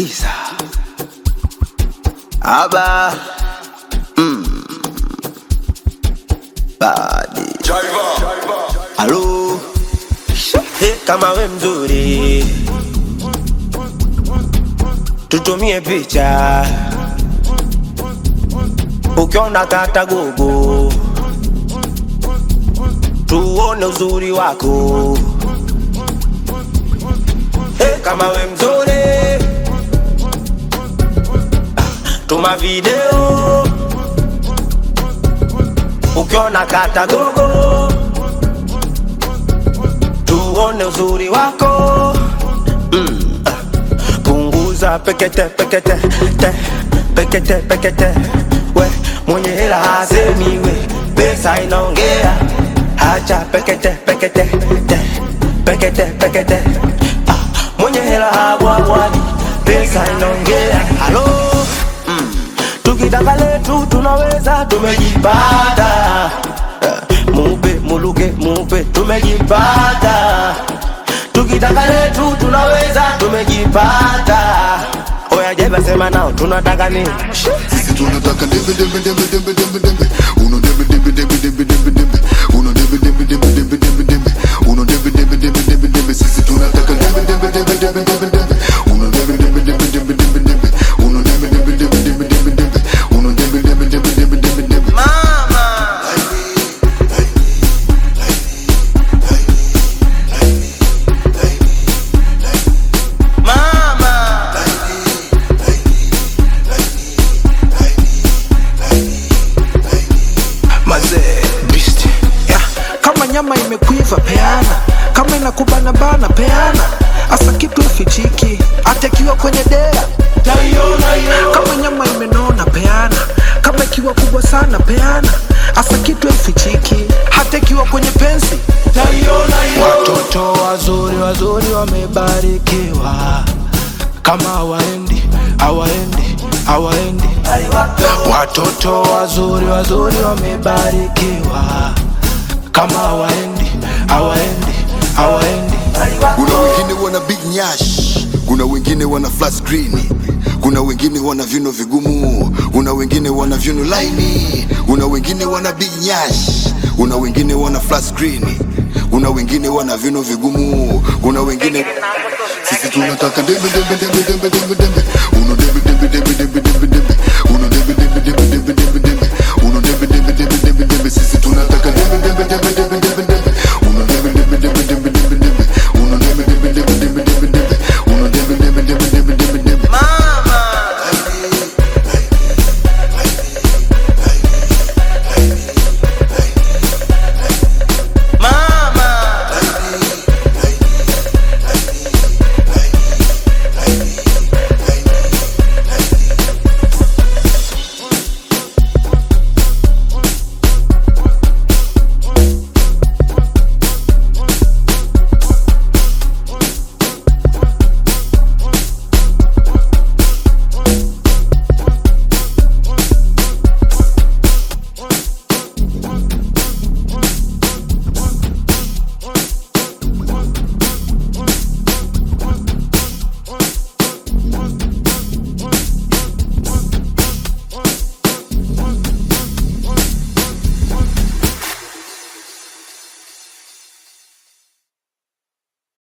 Skiza Aba mm. Badi Halo hey, kama we mzuri tutumie picha ukiona kata gogo tuone uzuri wako hey, kama we mzuri tuma video ukiona kata gogo tuone uzuri wako mm. punguza pekete pekete te pekete pekete we mwenye hela hasemi we pesa inaongea hacha pekete pekete te pekete pekete ah, mwenye hela habwabwadi pesa inaongea halo mm. tukitaka letu tunaweza tumejipata Eh, mupe muluke mupe tumejipata tukitaka letu tunaweza tumejipata oya jeba sema nao tunataka nini Sisi tunataka dembe dembe dembe dembe dembe dembe Uno dembe dembe dembe dembe dembe dembe Uno dembe dembe dembe dembe dembe dembe Uno dembe dembe dembe dembe dembe Sisi tunataka dembe dembe dembe dembe dembe dembe Uno dembe dembe dembe dembe dembe dembe Uno dembe dembe dembe dembe dembe dembe Uno dembe dembe dembe dembe dembe dembe mazee beast yeah. kama nyama imekuiva peana kama inakubana bana peana asa kitu ifichiki hata ikiwa kwenye dea kama nyama imenona peana kama ikiwa kubwa sana peana asa kitu ifichiki hata ikiwa kwenye pensi watoto wazuri wazuri wamebarikiwa kama hawaendi hawaendi hawaendi watoto wazuri wazuri wamebarikiwa kama hawaendi hawaendi hawaendi Kuna wengine wana big nyash Kuna wengine wana flat screen kuna wengine wana viuno vigumu, kuna wengine wana viuno laini, kuna wengine wana big nyash, kuna wengine wana flat screen, kuna wengine wana viuno vigumu, kuna wengine sisi tunataka dembe dembe dembe dembe dembe dembe, uno dembe dembe dembe dembe dembe dembe